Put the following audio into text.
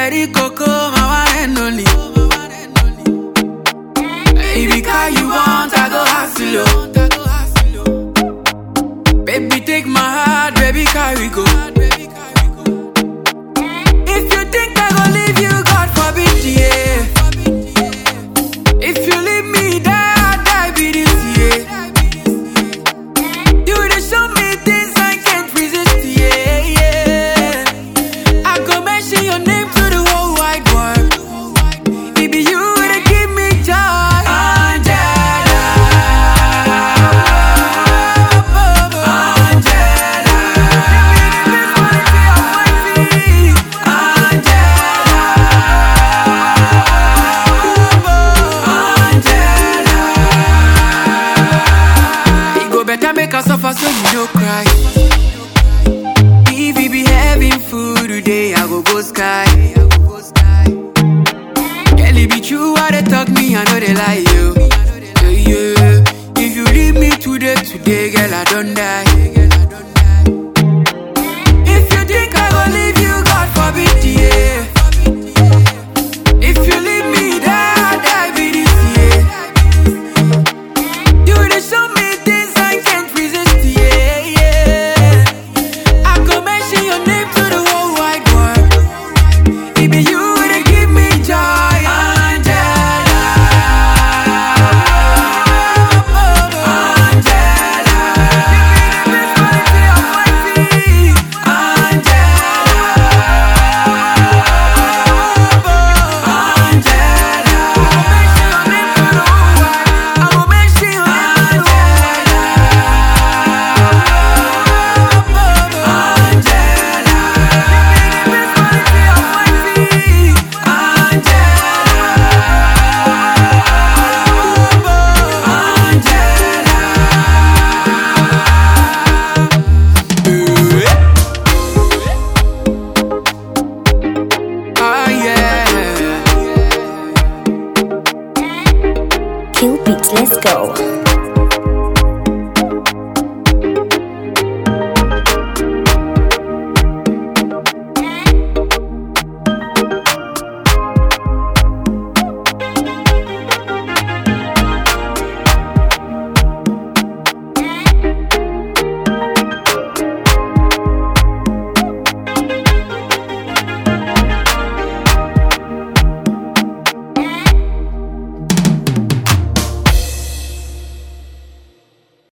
Cherry Coco, my one and only. If you car you want, I go hustle you. Baby, take my heart, baby, carry go. If you think I go leave you, God forbid, yeah. If you leave me, die, I die, be this, yeah. You dey show me things I can't resist, yeah, yeah. I go mention your name to the whole wide world. It be you that give me joy, Angela. Angela, give me the best quality of my feet, Angela. It go better make us suffer so you no cry. If we be having food today, I go go sky. Girl, it be true what they talk me, I know they lie you. Yeah, yeah. If you leave me today, today, girl, I don't die. If you think I go leave you, God forbid, yeah. If you leave me, die, I die, be this, yeah. You dey show me things I can't resist, yeah, yeah. I go mention your name to the whole wide world. It be you that give me joy, Angela. Angela, give me the best quality of my feet, Angela. I go mention your name to the whole wide. Angela, give me the best quality of my feet, Ah, yeah. Kill beats, let's go.